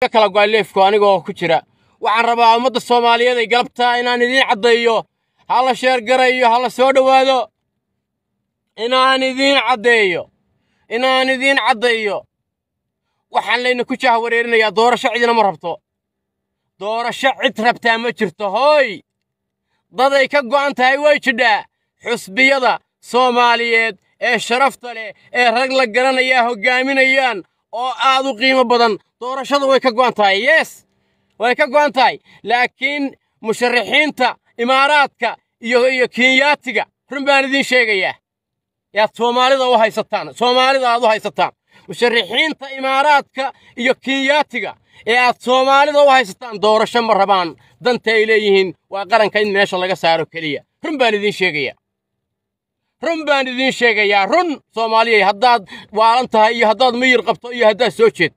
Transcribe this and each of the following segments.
kala go'ay leefku anigoo ku jira waxaan rabaa ummadda soomaaliyeed ay galabtaa inaan idiin caddeeyo ha la sheergarayo ha la soo dhowaado inaan idiin caddeeyo inaan idiin caddeeyo waxaan layna ku jahwareerinayaa doorasho cidina ma rabto doorasho cid rabtaa ma jirto hooy daday ka go'an tahay way jidhaa xusbiyada soomaaliyeed ee sharafta leh ee rag la garanayaa hoggaaminayaan oo aad u qiimo badan doorashada way ka go'an tahay yes way ka go'an tahay laakiin musharaxiinta imaaraadka iyo iyo kenyaatiga run baan idiin sheegayaa yaad soomaalida u haysataan soomaalida aad u haysataan musharaxiinta imaaraadka iyo kenyaatiga ee aad soomaalida u haysataan doorasho ma rabaan danta ay leeyihiin waa qaranka in meesha laga saaro keliya run baan idiin sheegayaa run baan idiin sheegayaa run soomaaliyay haddaad waalan tahay iyo haddaad miyir qabto iyo haddaad soo jeed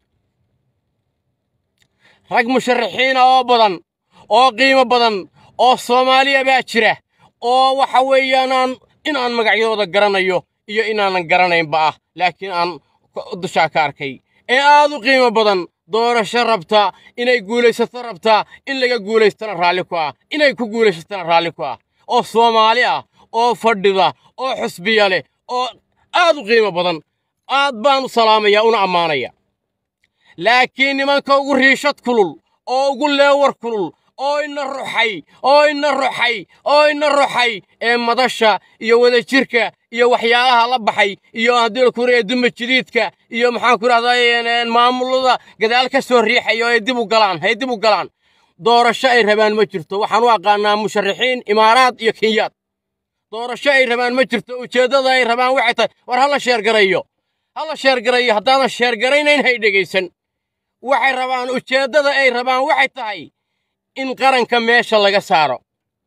rag musharaxiina oo badan oo qiimo badan oo soomaaliya baa jira oo waxa weeyaanaan inaan magacyadooda garanayo iyo inaanan garanaynba ah laakiin aan dushaa ka arkay ee aad u qiimo badan doorasho rabta inay guulaysato rabtaa in laga guulaystana raalli ku ah inay ku guulaysatana raalli ku ah oo soomaali ah oo fadhida oo xusbiya leh oo aad u qiimo badan aad baan u salaamaya una ammaanaya laakiin nimanka ugu riishad kulul oo ugu leewar kulul oo ina ruxay oo ina ruxay oo ina ruxay ee madasha iyo wadajirka iyo waxyaalaha la baxay iyo haddii ku reeya duma jadiidka iyo maxaan ku rahdaa maamulada gadaal ka soo riixayo ay dib u galaan hay dib u galaan doorasho ay rabaan ma jirto waxaan u aqaanaa musharaxiin imaaraad iyo kenyaad doorasho ay rabaan ma jirto ujeeddada ay rabaan waxay tahay war hala sheergarayo hala sheergarayo haddaadan sheergaraynayn hay dhegaysan waxay rabaan ujeeddada ay rabaan waxay tahay in qaranka meesha laga saaro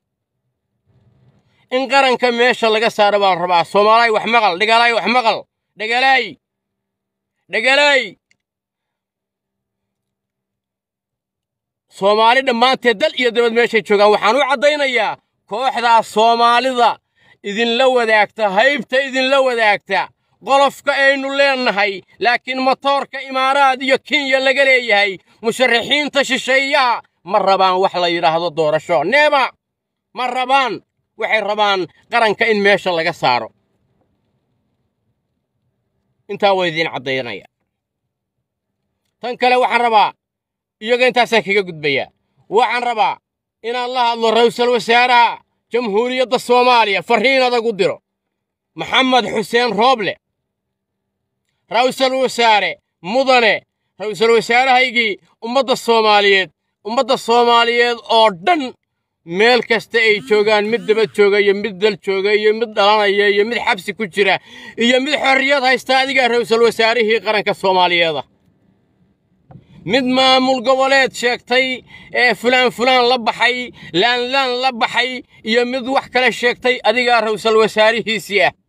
in qaranka meesha laga saaro baa la rabaa soomaalay wax maqal dhegalaay wax maqal dhegalaay dhegalaay soomaali dhammaanteed dal iyo dabad meeshay joogaan waxaan u caddaynayaa kooxdaa soomaalida idinla wadaagta haybta idinla wadaagta qolofka aynu leennahay laakiin matoorka imaaraad iyo kenya laga leeyahay musharaxiinta shisheeyaha ma rabaan wax la yidhaahdo doorasho neeba ma rabaan waxay rabaan qaranka in meesha laga saaro intaa waa idiin caddaynaya tan kale waxaan rabaa iyaga intaasaan kaga gudbayaa waxaan rabaa inaan la hadlo ra'iisul wasaaraha jamhuuriyadda soomaaliya farriin adag u diro maxamed xuseen rooble ra'iisul wasaare mudane ra'iisul wasaarahaygii ummadda soomaaliyeed ummadda soomaaliyeed oo dhan meel kasta ay joogaan mid dabad jooga iyo mid dal jooga iyo mid dhalanaya iyo mid xabsi ku jira iyo mid xorriyad haysta adigaa ra'iisul wasaarihii qaranka soomaaliyeeda mid maamul goboleed sheegtay ee fulaan fulaan la baxay laanlaan la baxay iyo mid wax kale sheegtay adigaa ra'iisul wasaarihiisii ah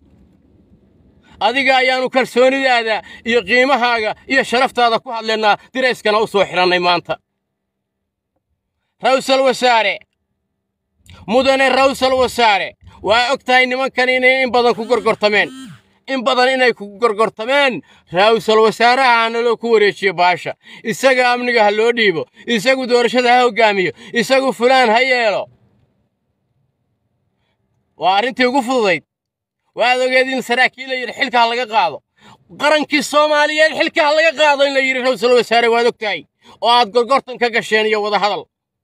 adiga ayaannu kalsoonidaada iyo qiimahaaga iyo sharaftaada ku hadlaynaa dirayskana u soo xidhannay maanta ra'iisul wasaare mudane ra'iisul wasaare waa og tahay nimankan inay in badan ku gorgortameen in badan inay ku gorgortameen ra'iisul wasaaraha hana loo ku wareejiyo baasha isaga amniga ha loo dhiibo isagu doorashada ha hoggaamiyo isagu fulaan ha yeelo waa arrintii ugu fududayd waad ogeed in saraakiil la yidhi xilka ha laga qaado qarankii soomaaliyeed xilka ha laga qaado in la yidhi ra'iisul wasaare waad og tahay oo aad gorgortan ka gasheen iyo wadahadal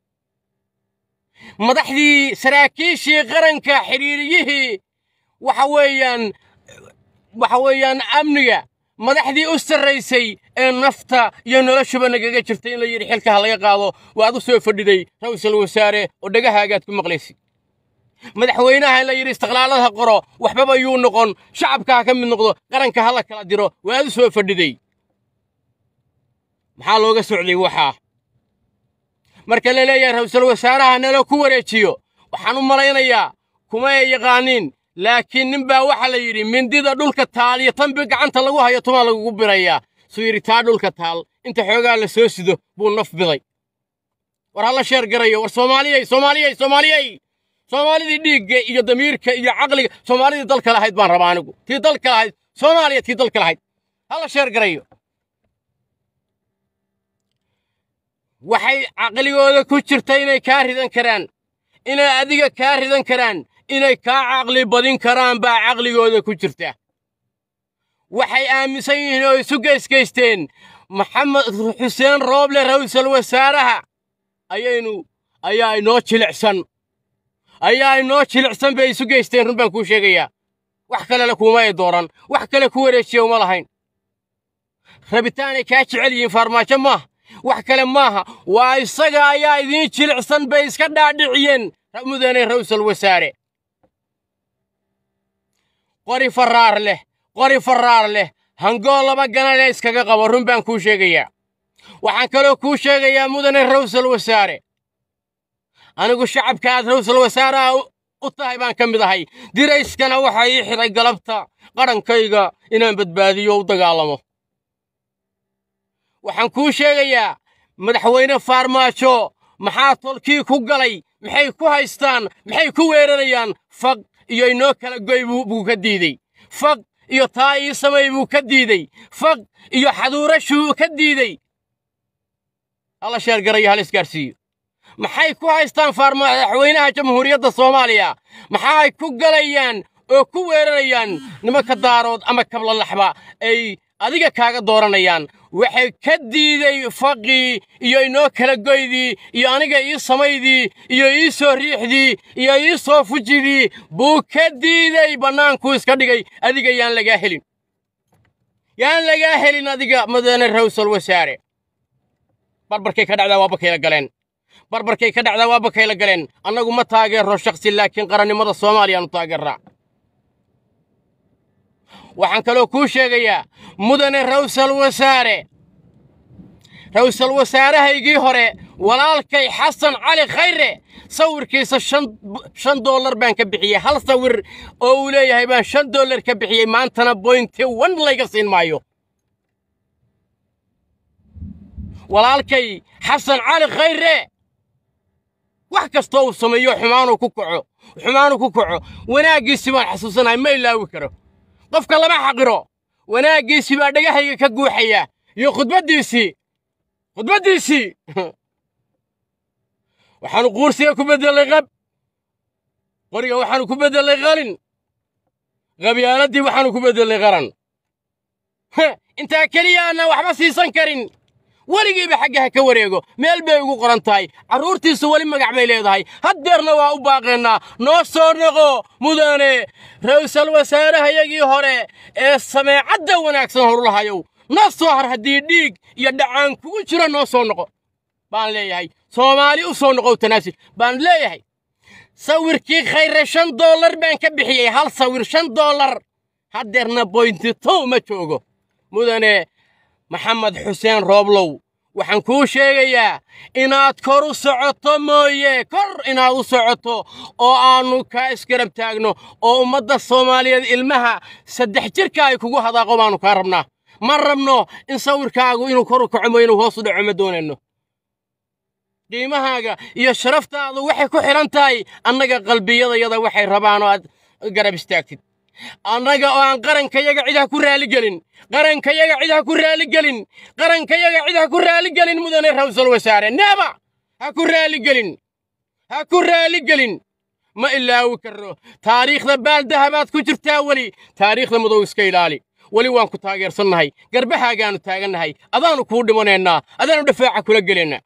madaxdii saraakiishii qaranka xidhiiriyihii waxa weeyaan waxa weeyaan amniga madaxdii u sarraysay ee nafta iyo noloshuba nagaga jirtay in la yidhi xilka ha laga qaado waad u soo fadhiday ra'iisul wasaare oo dhagahaagaad ku maqlaysid madaxweynaha in la yidhi istiqlaalada qoro waxbaba yuu noqon shacabka ha ka mid noqdo qaranka ha la kala diro waad u soo fadhiday maxaa looga socday waxaa marka la leeyahay ra'iisul wasaaraha nalo ku wareejiyo waxaan u malaynayaa kuma ay yaqaaniin laakiin nin baa waxaa la yidhi mindida dhulka taal iyo tanbi gacanta lagu hayo tumaa lagugu birayaa suu yidhi taa dhulka taal inta xoogaa la soo sido buu naf biday war ha la sheer garayo war soomaaliyey soomaaliyey soomaaliyey soomaalidii dhiigga iyo damiirka iyo caqliga soomaalidii dalka lahayd baan rabaa anigu tii dalka lahayd soomaaliya tii dalka lahayd ha la sheer garayo waxay caqligooda ku jirta inay kaa ridan karaan inay adiga kaa ridan karaan inay kaa caqli badin karaan baa caqligooda ku jirta waxay aaminsan yihiin oo isu geysgaysteen maxamed xuseen rooble ra'iisul wasaaraha ayaynu ayaa inoo jilicsan ayaa inoo jilicsan bay isu geysteen run baan kuu sheegayaa wax kalena kuuma ay dooran wax kale ku wareejiya uma lahayn rabitaanay kaa jecel yihiin farmaajo maaha wax kale maaha waa isaga ayaa idiin jilicsan bay iska dhaadhiciyeen mudane ra'iisul wasaare qori farraar leh qori farraar leh hangoo laba ganale iskaga qabo run baan kuu sheegayaa waxaan kaloo kuu sheegayaa mudane ra'iisul wasaare anigu shacabka aad ra'iisul wasaaraha u tahay baan ka mid ahay dirayskana waxaa ii xidhay galabta qadhankayga inaan badbaadiyo u dagaalamo waxaan kuu sheegayaa madaxweyne faarmaajo maxaa tolkii ku galay maxay ku haystaan maxay ku weerarayaan faq iyo inoo kala goy buu ka diidey faq iyo taa ii samay buu ka diidey faq iyo xaduurashuu ka diidey hala sheergarayo hal isgaarsiiyo maxay ku haystaan madaxweynaha jamhuuriyadda soomaaliya maxaay ku galayaan oo ku weerarayaan nimanka daarood ama kablalaxba ay adiga kaaga dooranayaan waxay ka diiday faqii iyo inoo kala goydii iyo aniga ii samaydii iyo ii soo riixdii iyo ii soo fujidii buu ka diiday bannaankuu iska dhigay adiga yaan lagaa helin yaan lagaa helin adiga mudane ra'iisul wasaare barbarkay ka dhacdaa waa bakayla galeen barbarkay ka dhacdaa waa bakayla galeen annagu ma taageerro shakhsi laakiin qarannimada soomaaliyaanu taageerraa waxaan kaloo kuu sheegayaa mudane ra'iisul wasaare ra'iisul wasaarahaygii hore walaalkay xasan cali khayre sawirkiisa shan dollar baan ka bixiyey hal sawir oo uu leeyahay baan shan dollar ka bixiyey maantana boynti wan layga siin maayo walaalkay xasan cali khayre wax kastoo uu sameeyo xumaanuu ku kaco xumaanuu ku kaco wanaaggiisii baan xasuusanahay ma ilaawi karo qofka lama xaqiro wanaaggiisii baa dhegahayga ka guuxaya iyo khudbaddiisii khudbaddiisii waxaanu quursiga ku beddelay qab qoriga waxaanu ku beddelay qalin qabyaaladii waxaanu ku beddelay qaran intaa keliya aanan waxba siisan karin weligiiba xagga ha ka wareego meel bay ugu qoran tahay carruurtiisu weli magac bay leedahay haddeerna waa u baaqaynaa noo soo noqo mudane ra'iisul wasaarahayagii hore ee sameecadda wanaagsan horulahayow noo soo har haddii dhiig iyo dhacaan kugu jiro noo soo noqo baan leeyahay soomaali u soo noqow tanaasul baan leeyahay sawirkii khayre shan dollar baan ka bixiyey hal sawir shan dollar haddeerna boynti tow ma joogo mudane maxamed xuseen rooblow waxaan kuu sheegayaa inaad kor u socoto mooye kor inaad u socoto oo aannu kaa isgarab taagno oo ummadda soomaaliyeed ilmaha saddex jirka ay kugu hadaaqo baannu kaa rabnaa ma rabno in sawirkaagu inuu kor u kaco mo inuu hoos u dhaco ma doonayno qiimahaaga iyo sharaftaadu waxay ku xidhan tahay annaga qalbiyadayada waxay rabaan oo aad garab istaagtid annaga oo aan qarankayaga cid ha ku raaligelin qarankayaga cid ha ku raaligelin qarankayaga cid ha ku raaligelin mudane ra'iisul wasaare neeba ha ku raaligelin ha ku raaligelin ma ilaawi karno taariikhda baaldahabaad ku jirtaa weli taariikhda madow iska ilaali weli waan ku taageersannahay garbahaagaannu taagannahay adaannu kuu dhimanaynaa adaannu dhafaaca kula gelaynaa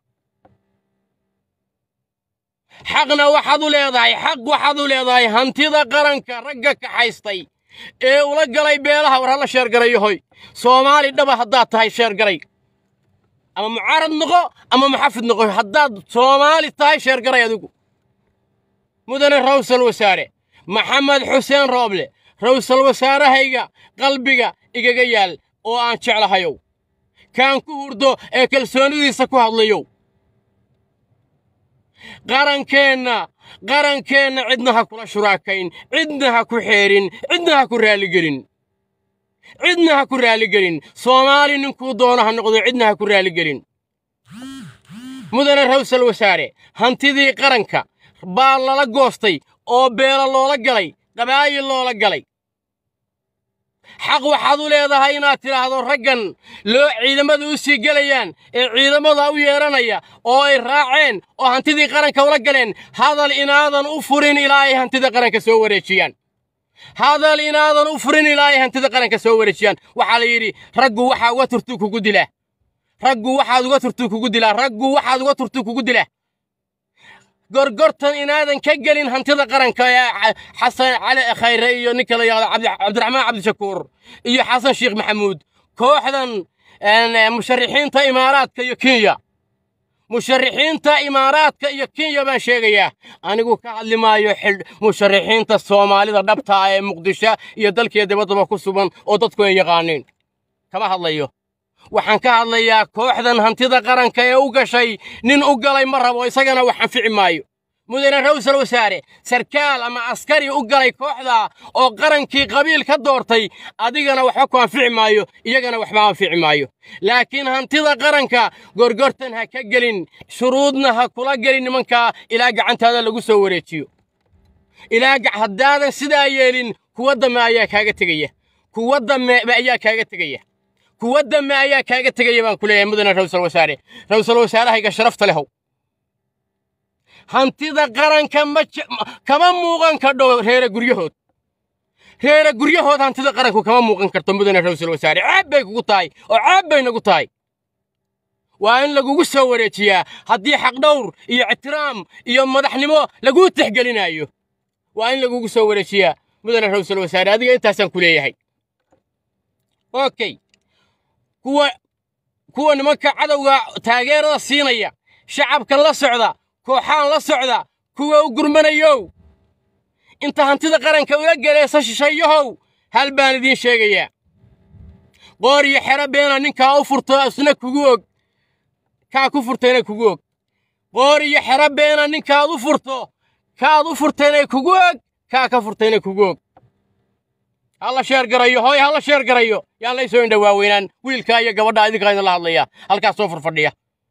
xaqna waxaad u leedahay xaq waxaad u leedahay hantida qaranka ragga kaxaystay ee ula galay beelaha war halla sheergarayo hoy soomaali dhaba haddaad tahay sheergaray ama mucaarad noqo ama muxafid noqo haddaad soomaali tahay sheergaray adigu mudane ra'iisul wasaare maxamed xuseen rooble ra'iisul wasaarahayga qalbiga igaga yaal oo aan jeclahayow kaan ku hurdo ee kalsoonidiisa ku hadlayow qarankeenna qarankeenna cidna ha kula shuraakayn cidna ha ku xeerin cidna ha ku raaligelin cidna ha ku raaligelin soomaali ninkuu doono ha noqdo cidna ha ku raaligelin mudane ra'iisul wasaare hantidii qaranka baa lala goostay oo beelo loola galay qabaayil loola galay xaq waxaad u leedahay inaad tidhaahdo raggan loo ciidamada u sii gelayaan ee ciidamada u yeedhanaya oo ay raaceen oo hantidii qaranka ula galeen hadal inaadan u furin ilaa ay hantida qaranka soo wareejiyaan hadal inaadan u furin ilaa ay hantida qaranka soo wareejiyaan waxaa la yidhi raggu waxaa uga turtuu kugu dilaa raggu waxaad uga turtuu kugu dilaa raggu waxaad uga turtuu kugu dilaa gorgortan inaadan ka gelin hantida qaranka ee xasan cali khayre iyo ninka la yidhahdo cabdiraxmaan cabdishakuur iyo xasan sheekh maxamuud kooxdan musharixiinta imaaraadka iyo kenya musharixiinta imaaraadka iyo kenya baan sheegayaa anigu ka hadli maayo musharixiinta soomaalida dhabta ah ee muqdisho iyo dalkiiyo dibaddaba ku sugan oo dadku ay yaqaaniin kama hadlayo waxaan ka hadlayaa kooxdan hantida qaranka ee u gashay nin u galay ma rabo isagana wax anfici maayo mudane rawsal wasaare sarkaal ama askari u galay kooxda oo qarankii qabiil ka doortay adigana waxba ku anfici maayo iyagana waxba anfici maayo laakiin hantida qaranka gorgortan ha ka gelin shuruudna ha kula gelin nimankaa ilaa gacantaada lagu soo wareejiyo ilaa haddaadan sidaa yeelin kuwa dame ayaa kaaga tegaya kuwa dame ayaa kaaga tegaya kuwa dame ayaa kaaga tegaya baan ku leeyahay mudane rawsal wasaare rawsal wasaarahayga sharafta lehow hantida qaranka ma kama muuqan kadho reere guryahood reere guryahood hantida qaranku kama muuqan karto mudane rawsal wasaare ceeb bay kugu tahay oo ceeb bay nagu tahay waa in lagugu soo wareejiyaa haddii xaqdhowr iyo ictiraam iyo madaxnimo laguu tixgelinayo waa in lagugu soo wareejiyaa mudane rawsal wasaare adiga intaasaan ku leeyahay okay kuwa kuwa nimanka cadowga taageerada siinaya shacabkan la socda kooxaan la socda kuwa u gurmanayow inta hantida qaranka ula gelaysa shishayahow hal baan idiin sheegayaa qoor iyo xero beena ninkaa u furto isna kugu og kaa ku furtayna kugu og qoor iyo xero beena ninkaad u furto kaad u furtayna kugu og kaa ka furtayna kugu og halla sheer garayo hooy halla sheer garayo yaan lay soo indhawaaweynaan wiilkaa iyo gabadha idinkaa idinla hadlaya halkaas soo furfadhiya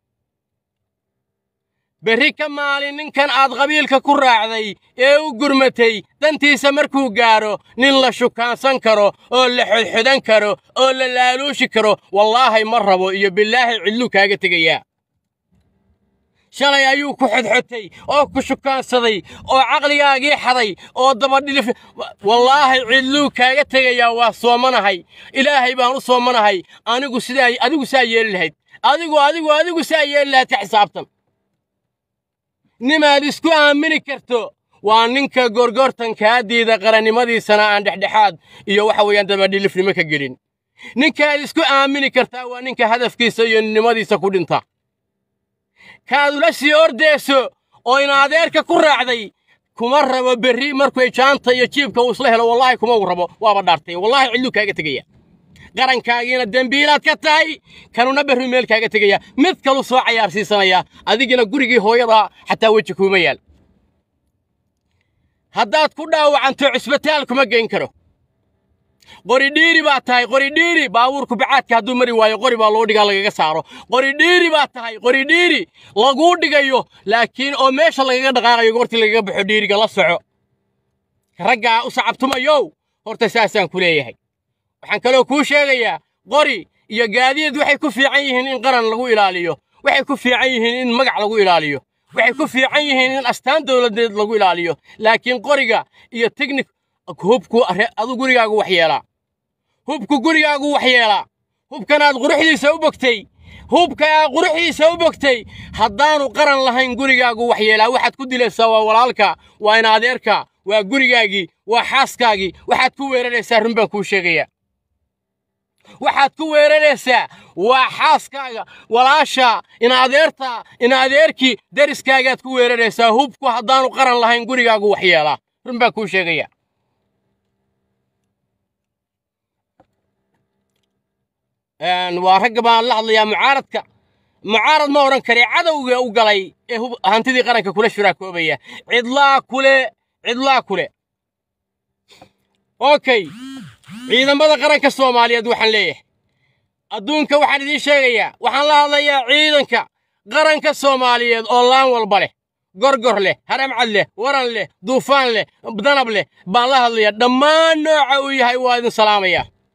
berri ka maalin ninkan aad qabiilka ku raacday ee u gurmatay dantiisa markuu gaadho nin la shukaansan karo oo la xodxodan karo oo la laaluushi karo wallaahi ma rabo iyo bilaahi cidluu kaaga tegayaa shalay ayuu ku xodxotay oo ku shukaansaday oo caqligaagii xaday oo dabadhilif wallaahi cidluu kaaga tegayaa waa soomanahay ilaahay baan u soomanahay anigu sidaa adigu saa yeeli lahayd adigu adigu adigu saa yeeli lahayd ka xisaabtan nimaad isku aamini karto waa ninka gorgortankaadiida qarannimadiisana aan dhexdhexaad iyo waxa weeyaan dabadhilifnimo ka gelin ninkaad isku aamini kartaa waa ninka hadafkiisa iyo nimadiisa ku dhinta kaad ula sii ordayso oo in adeerka ku raacday kuma rabo berri markuu jaanta iyo jiibka uu isla helo wallaahi kuma uu rabo waaba dhaartay wallaahi cidluu kaaga tegaya qarankaagiina dembiilaad ka tahay kanuna berri meel kaaga tegaya mid kalu soo cayaarsiisanaya adigina gurigii hooyada xataa weji kuuma yaal haddaad ku dhaawacanto cisbitaal kuma geyn karo qori dhiiri baa tahay qori dhiiri baabuurku bacaadka hadduu mari waayo qori baa loo dhigaa lagaga saaro qori dhiiri baa tahay qori dhiiri laguu dhigayo laakiin oo meesha lagaga dhaqaaqayo goortii lagaga baxo dhiiriga la soco raggaa u sacabtumayow horta saasaan ku leeyahay waxaan kaloo kuu sheegayaa qori iyo gaadiid waxay ku fiican yihiin in qaran lagu ilaaliyo waxay ku fiican yihiin in magac lagu ilaaliyo waxay ku fiican yihiin in astaan dowladeed lagu ilaaliyo laakiin qoriga iyo teknik hubku adu gurigaagu wax yeelaa hubku gurigaagu wax yeelaa hubkanaad quruxdiisa u bogtay hubka aad quruxdiisa u bogtay haddaanu qaran lahayn gurigaagu wax yeelaa waxaad ku dilaysaa waa walaalka waa in adeerka waa gurigaagii waa xaaskaagii waxaad ku weeraraysaa run baan kuu sheegayaa waxaad ku weeraraysaa waa xaaskaaga walaasha in adeerta in adeerkii deriskaagaad ku weeraraysaa hubku haddaanu qaran lahayn gurigaagu wax yeelaa run baan kuu sheegayaa waa ragga baan la hadlayaa mucaaradka mucaarad ma odhan kare cadowga u galay ee hantidii qaranka kula shuraakoobaya cidlaa kule cidlaa kule okay ciidamada qaranka soomaaliyeed waxaan leeyahay adduunka waxaan idiin sheegayaa waxaan la hadlayaa ciidanka qaranka soomaaliyeed oo laan walba leh gorgor leh haramcad leh waran leh duufaan leh danab leh baan la hadlayaa dhammaan nooca uu yahay waa idin salaamayaa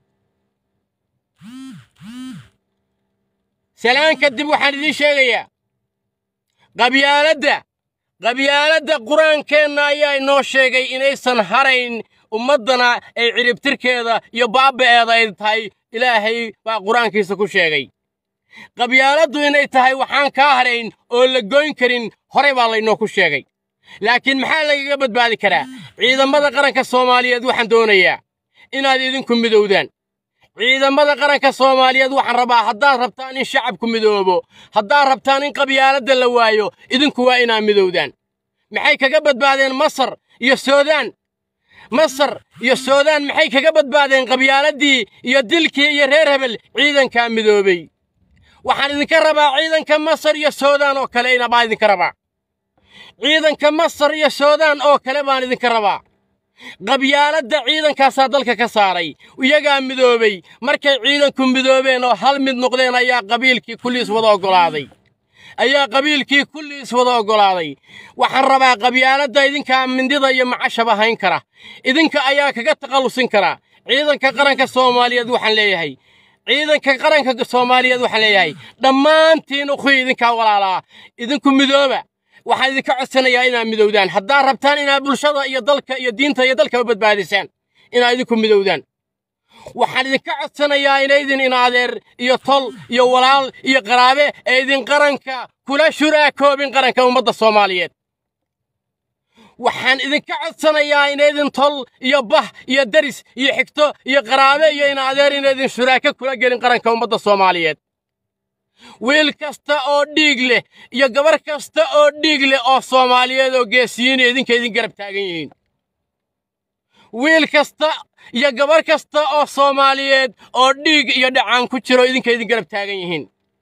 salaan kadib waxaan idiin sheegayaa qabyaaladda qabyaaladda qur-aankeenna ayaa inoo sheegay inaysan harayn ummaddana ay ciribtirkeeda iyo baaba'eeda ay tahay ilaahay baa qur-aankiisa ku sheegay qabyaaladdu inay tahay waxaan kaa harayn oo la goyn karin horey baa laynoo ku sheegay laakiin maxaa lagaga badbaadi karaa ciidamada qaranka soomaaliyeed waxaan doonayaa inaad idinku midowdaan ciidamada qaranka soomaaliyeed waxaan rabaa haddaad rabtaan in shacabku midoobo haddaad rabtaan in qabyaaladda la waayo idinku waa inaad midowdaan maxay kaga badbaadeen masar iyo suudaan masar iyo suudaan maxay kaga badbaadeen qabyaaladii iyo dilkii iyo reer hebel ciidankaa midoobay waxaan idinka rabaa ciidanka masar iyo suudaan oo kale inabaa idinka rabaa ciidanka masar iyo suudaan oo kale baan idinka rabaa qabyaaladda ciidankaasaa dalka ka saaray iyagaa midoobay markay ciidanku midoobeen oo hal mid noqdeen ayaa qabiilkii kulliis wada oggolaaday ayaa qabiilkii kulliis wada oggolaaday waxaan rabaa qabyaaladda idinkaa mindida iyo macashaba hayn kara idinka ayaa kaga takhallusin kara ciidanka qaranka soomaaliyeed waxaan leeyahay ciidanka qaranka soomaaliyeed waxaan leeyahay dhammaantiin ukhuy idinkaa walaalaa idinku midooba waxaan idinka codsanayaa inaad midowdaan haddaad rabtaan inaad bulshada iyo dalka iyo diinta iyo dalkaba badbaadisaan inaad idinku midowdaan waxaan idinka codsanayaa inaydin in adeer iyo tol iyo walaal iyo qaraabe ee idin qaranka kula shuraakoobin qaranka ummadda soomaaliyeed waxaan idinka codsanayaa inaydin tol iyo bah iyo deris iyo xigto iyo qaraabe iyo in adeer inaydin shuraako kula gelin qaranka ummadda soomaaliyeed wiil kasta oo dhiig leh iyo gabar kasta oo dhiig leh oo soomaaliyeed oo geesiyiin idinka idin garab taagan yihiin wiil kasta iyo gabar kasta oo soomaaliyeed oo dhiig iyo dhacaan ku jiro idinka idin garab taagan yihiin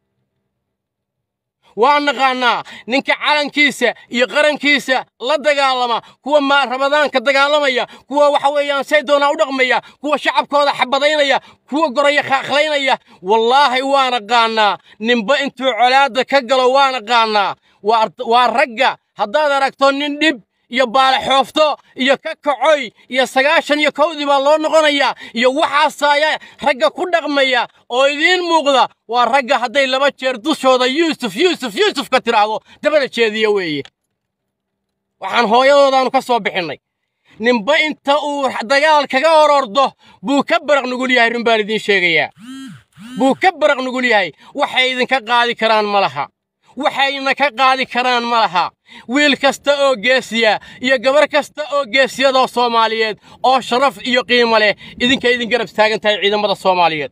waa naqaannaa ninka calankiisa iyo qarankiisa la dagaalama kuwa ma rabadaanka dagaalamaya kuwa waxa weeyaan say doonaa u dhaqmaya kuwa shacabkooda xabadaynaya kuwa goraya khaakhlaynaya wallaahi waa naqaannaa ninba intuu colaadda ka galo waa naqaannaa waa ragga haddaad aragto nin dhib iyo baalaxoofto iyo ka kacoy iyo sagaashan iyo kowdii baa loo noqonayaa iyo waxaasaaya ragga ku dhaqmaya oo idiin muuqda waa ragga hadday laba jeer dushooda yuusuf yuusuf yuusuf ka tidhaahdo dabada jeediya weeye waxaan hooyadoodaannu ka soo bixinnay ninba inta uu dagaal kaga orordo buu ka baraq nugul yahay run baan idiin sheegayaa buu ka baraq nugul yahay waxay idinka qaadi karaan ma laha waxayna ka qaadi karaan ma laha wiil kasta oo geesiya iyo gabar kasta oo geesiyadoo soomaaliyeed oo sharaf iyo qiimo leh idinka idin garab taagan tahay ciidamada soomaaliyeed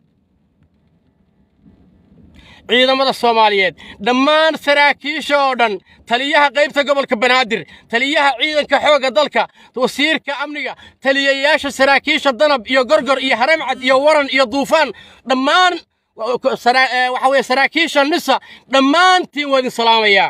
ciidamada soomaaliyeed dhammaan saraakiisha oo dhan taliyaha qaybta gobolka banaadir taliyaha ciidanka xoogga dalka wasiirka amniga taliyayaasha saraakiisha danab iyo gorgor iyo haramcad iyo waran iyo duufaan dhammaan waxa weeye saraakiisha nisa dhammaantiin waa idin salaamayaa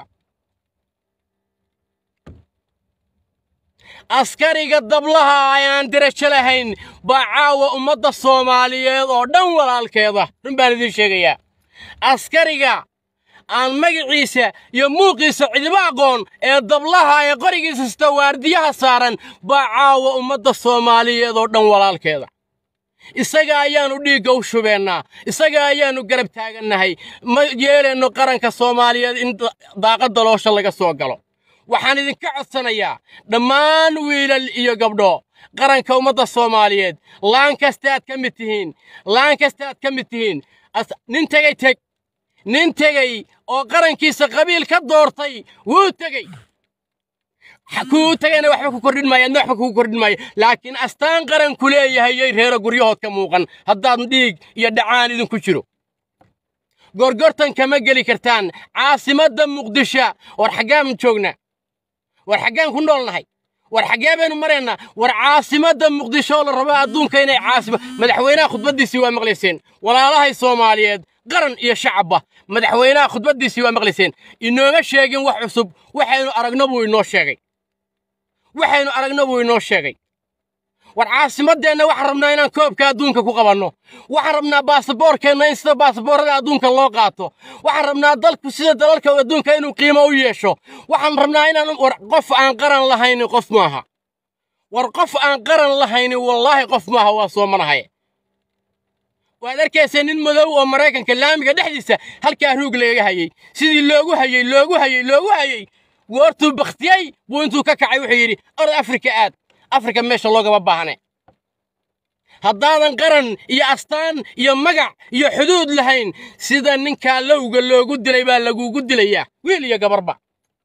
askariga dablaha ayaan derajo lahayn baa caawa ummadda soomaaliyeed oo dhan walaalkeeda run baan idiin sheegayaa askariga aan magaciisa iyo muuqiisa cidiba aqoon ee dablaha ee qorigiisa sita waardiyaha saaran baa caawa ummadda soomaaliyeed oo dhan walaalkeeda isaga ayaannu dhiigga u shubeennaa isaga ayaannu garab taagannahay ma yeelayno qaranka soomaaliyeed in daaqadda loosha laga soo galo waxaan idinka codsanayaa dhammaan wiilal iyo gabdho qaranka ummadda soomaaliyeed laan kastaaad ka mid tihiin laan kastaaad ka mid tihiin nin tegey teg nin tegey oo qarankiisa qabiil ka doortay wuu tegey kuu tegayna waxba ku kordhin maayo adna waxba kugu kordhin maayo laakiin astaan qaranku leeyahay yay reero guryahood ka muuqan haddaad dhiig iyo dhacaan idinku jiro gorgortan kama geli kartaan caasimadda muqdisho war xaggaan joognaa war xaggaan ku noolnahay war xaggee baynu maraynaa war caasimadda muqdisho la rabo adduunka inay caasimo madaxweynaha khudbaddiisii waa maqlayseen walaalahay soomaaliyeed qaran iyo shacabba madaxweynaha khudbaddiisii waa maqlayseen inooma sheegin wax cusub waxaynu aragno buu inoo sheegay waxaynu aragno buu inoo sheegay war caasimaddeenna waxaan rabnaa inaan koobka adduunka ku qabanno waxaan rabnaa baasaboorkeenna in sida baasaboorrada adduunka loo qaato waxaan rabnaa dalku sida dalalka adduunka inuu qiimo u yeesho waxaan rabnaa inaan war qof aan qaran lahaynin qof maaha war qof aan qaran lahaynin wallaahi qof maaha waa soomanahay waad arkaysaa nin madow oo maraykanka laamiga dhexdiisa halkaa ruug lagaga hayey sidii loogu hayey loogu hayey loogu hayey goortuu bakhtiyey buu intuu ka kacay wuxuu yidhi orod afrika aad afrika meesha loogama baahne haddaadan qaran iyo astaan iyo magac iyo xuduud lahayn sida ninkaa lowga loogu dilay baa lagugu dilayaa wiil iyo gabarba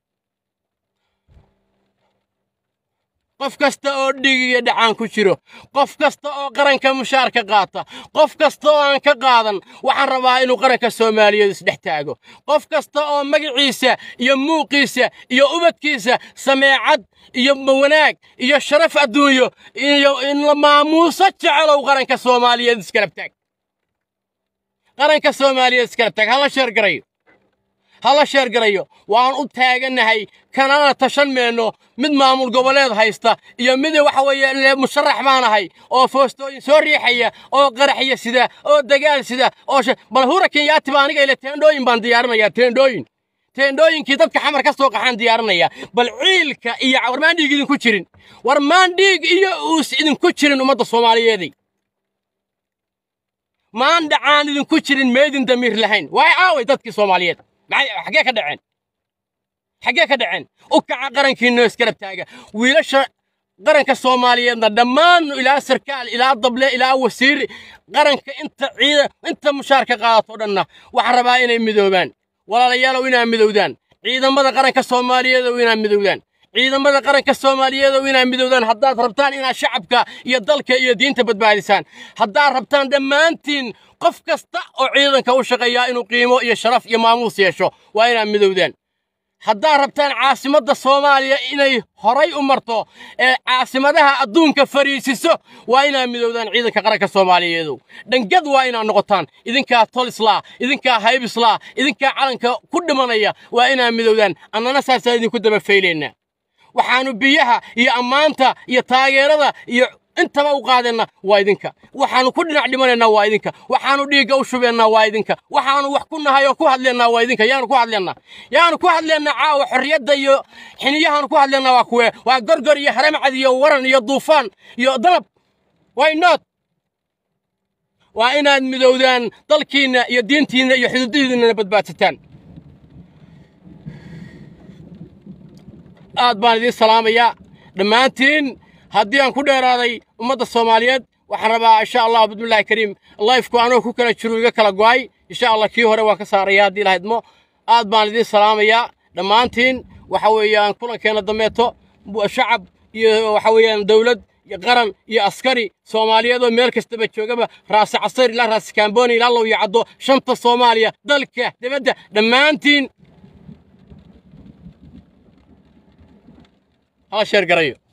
qof kasta oo dhig iyo dhacaan ku jiro qof kasta oo qaranka mushaar ka qaata qof kasta oo aan ka qaadan waxaan rabaa inuu qaranka soomaaliyeed isdhex taago qof kasta oo magaciisa iyo muuqiisa iyo ubadkiisa sameecad iyo wanaag iyo sharaf adduunyo iyo in la maamuuso jecelow qaranka soomaaliyeed iskarab taag qaranka soomaaliyeed iskarab taag hala sheer garayo hala sheer garayo waan u taagannahay kanana tashan meenno mid maamul goboleed haysta iyo mid waxa weeye musharax baan ahay oo foostooyin soo riixaya oo qaraxya sida oo dagaal sida oo bal hura kenyaati baa aniga ile teendhooyin baan diyaarinayaa teendhooyin teendhooyinkii dadka xamar ka soo qaxaan diyaarinaya bal ciilka iyo war maan dhiig idinku jirin war maan dhiig iyo uus idinku jirin ummadda soomaaliyeeday maan dhacaan idinku jirin meydin damiir lahayn waay aaway dadkii soomaaliyeed xaggee ka dhaceen xaggee ka dhaceen u kaca qarankiinoo iskarab taaga wiilasha qaranka soomaaliyeedna dhammaan ilaa sarkaal ilaa dable ilaa wasiir qaranka inta ciida inta mushaarka qaadato dhanna waxaa rabaa inay midoobaan walaalayaalow inaa midowdaan ciidamada qaranka soomaaliyeedow inaa midowdaan ciidamada qaranka soomaaliyeedow inaa midowdaan haddaad rabtaan inaad shacabka iyo dalka iyo diinta badbaadisaan haddaad rabtaan dhammaantiin qof kasta oo ciidanka u shaqeeyaa inuu qiimo iyo sharaf iyo maamuus yeesho waa inaad midowdaan haddaad rabtaan caasimadda soomaaliya inay horay u marto ee caasimadaha adduunka fariisiso waa inaad midowdaan ciidanka qaranka soomaaliyeedow dhangad waa inaad noqotaan idinkaa tolislaa idinkaa haybislaa idinkaa calanka ku dhimanaya waa inaad midowdaan annana saasaan idinku daba faylaynaa waxaannu biyaha iyo ammaanta iyo taageerada iyo intaba u qaadeenna waa idinka waxaannu ku dhinac dhimanaynaa waa idinka waxaannu dhiigga u shubeennaa waa idinka waxaannu wax ku nahay oo ku hadleennaa waa idinka yaanu ku hadleennaa yaanu ku hadleennaa caawa xorriyadda iyo xiniyahaanu ku hadleennaa waa kuwee waa gorgor iyo haramcad iyo waran iyo duufaan iyo danab why not waa inaad midowdaan dalkiinna iyo diintiinna iyo xuduudihiinnana badbaadsataan aad baan idiin salaamayaa dhammaantiin haddii aan ku dheeraaday ummadda soomaaliyeed waxaan rabaa insha allah bismillahi kariim lifeku anoo ku kala jiro iga kala go'ay insha allah kii hore waan ka saaraya haddii lahaydmo aad baan idiin salaamayaa dhammaantiin waxa weeyaan kulankeenna dambeeto shacab iyo waxa weeyaan dowlad iyo qaran iyo askari soomaaliyeed oo meel kastaba joogaba raasi casar ilaa raasi kaamboni ilaa low iyo caddo shanta soomaaliya dalka dibadda dhammaantiin hala sheer garayo